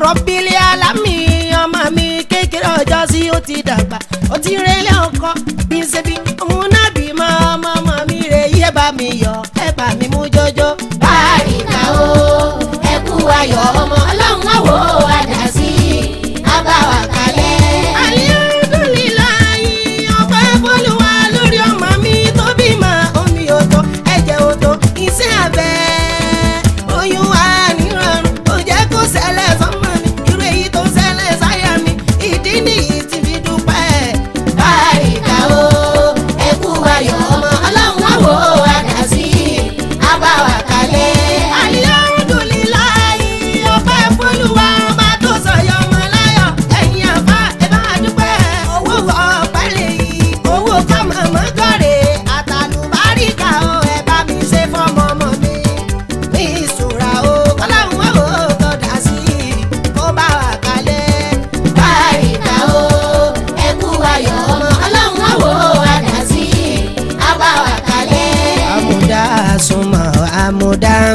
rọ́bìlì alámì ọmọ mi kékeré ọjọ́ sí ó ti dàgbà ó ti rẹ́lẹ̀ ọkọ bí ṣe bí òun náà bí mọ ọmọ ọmọ mi rè yí ẹ bá mi yọ ẹ bá mi mú jọjọ. báríkà o ẹ kú ayọ̀ ọmọ ọlọ́run àwò àdásí abáwá kalẹ̀. alihamdulilayi ọpẹ́ f'Olúwa lórí ọmọ mi tó bímọ omi òtó ẹ̀jẹ̀ òtó iṣẹ́ abẹ oyún wa nírọ̀rùn ó jẹ́ kó ṣẹlẹ̀ sọ́mọ mi irú èyí tó ṣẹlẹ̀ sáyà mi ìdí nìyí tí fi dúpẹ́. báríkà o ẹ kú ayọ̀ ọmọ ọlọ́run àwò àdásí abáwá kalẹ̀. alihamdulilayi ọpẹ́ f'Olúwa ọba tó sọyọ ọmọ láyọ̀ ẹ̀yin àbá ẹ bá dúpẹ́ owó ọpẹ́ lèyí owó kọmọ mọgọrẹ àtàlùbáríkà o ẹ bá mi ṣe fọmọ ọmọ mi ní ìṣúra o kọláhùn ó tó dá sí kó bá wà kalẹ̀. báríkà o ẹ kú ayọ̀ ọmọ ọlọ́run àwò àdásí abáwá kalẹ̀. amuda suma amudan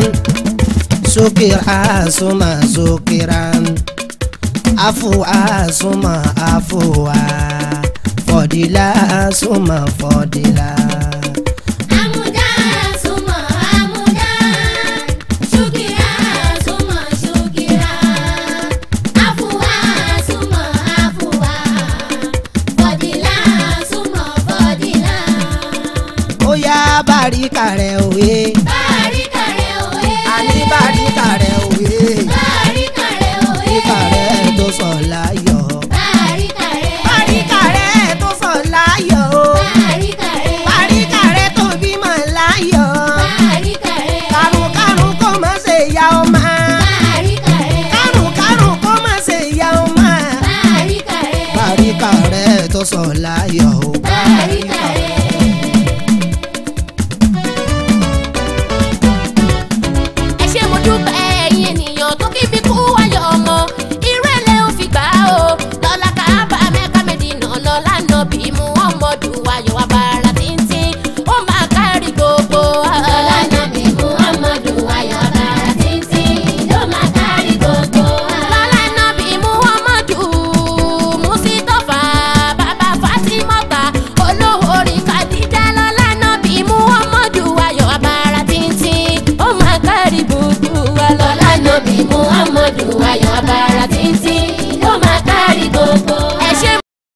sukira suma sukiran afuwa suma afuwa fọdila suma fọdila. Amuda suma amuda, shukira suma shukira, afuwa suma afuwa, fọdila suma fọdila. ó yá bàríkà rẹ̀ òye Báríkà rẹ̀ òye. àní bàríkà rẹ̀ òye Báríkà rẹ̀ òye. bàríkà rẹ̀ tó sọ láyọ̀. Báríkà rẹ̀. bàríkà rẹ̀ tó sọ láyọ̀ o Báríkà rẹ̀. bàríkà rẹ̀ tó bímọ láyọ̀ Báríkà rẹ̀. kàrùnkàrùn kó má ṣe ya ọmọ. Báríkà rẹ̀. kárùnkárùn kó má ṣe ya ọmọ. Báríkà rẹ̀. bàríkà rẹ̀ tó sọ láyọ̀ o. Báríkà